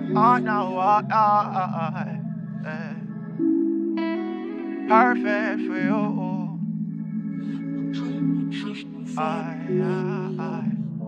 Oh no, oh, oh, oh, eh. Perfect for you. I, I,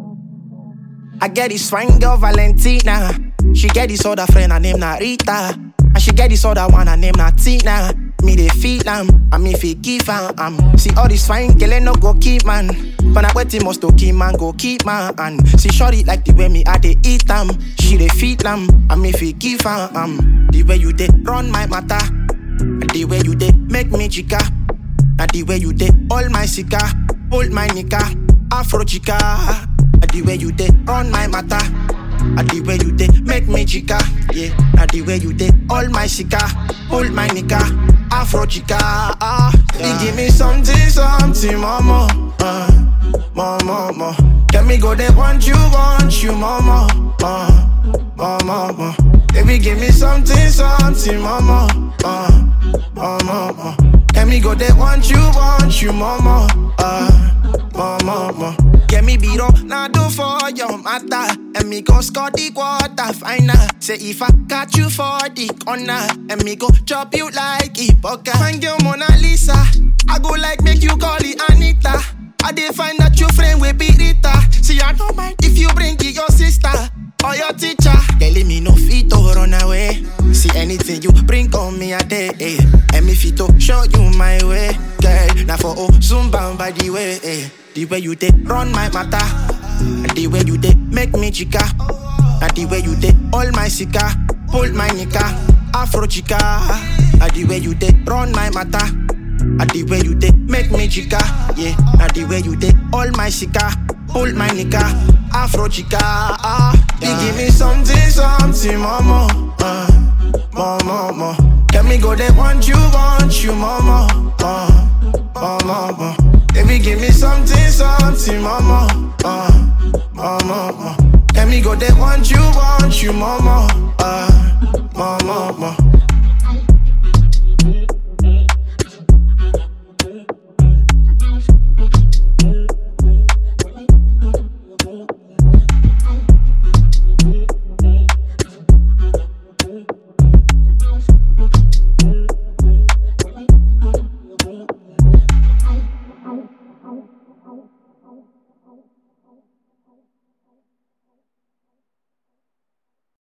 I get this fine girl Valentina. She get this other friend, her name Narita. And she get this other one, her name Natina. Me they feel am, and me feel give am. Um. See all this fine girl, ain't no go keep man. But I wait must to keep man, go keep man. And see shorty like the way me I they eat am. She they feel am, and me feel give am. Um. The way you they run my matter, and the way you they make me chica. Now the way you did all my sika, hold my nika, Afro chica. Now the way you did run my matter. Now the way you did make me chica, yeah. Now the way you did all my sika, hold my nika, Afro chica. Ah, you give me something, something, mama, uh, mama, mama. Let me go there, want you, want you, mama, uh, mama, mama. Baby, give me something, something, mama, uh, mama, mama. Let me go there, want you, want you, mama. Uh, mama, mama. Get me beat up, now do for your matter. And me go score the quarter final. Say if I catch you for the corner, and me go chop you like a poker. Find your Mona Lisa. I go like make you call it Anita. I dey find that you friend with Rita. See, I don't mind if you bring it your sister or your teacher. Telling me no fit to run away. See anything you bring on me a day. Eh. And me fit to show you my way. Girl, now for oh, soon bound by the way. Eh. The way you did run my matter. And the way you did make me chica. And the way you did all my sika. Hold my nika. Afro chica. And the way you did run my matter. And the way you did make me chica, yeah. And the way you did all my sika, hold my nika, Afro chica. Ah, you give me something, something, mama, uh, mama, mama. Let me go there, want you, want you, mama, uh, mama, mama. Baby, give me something, something, mama.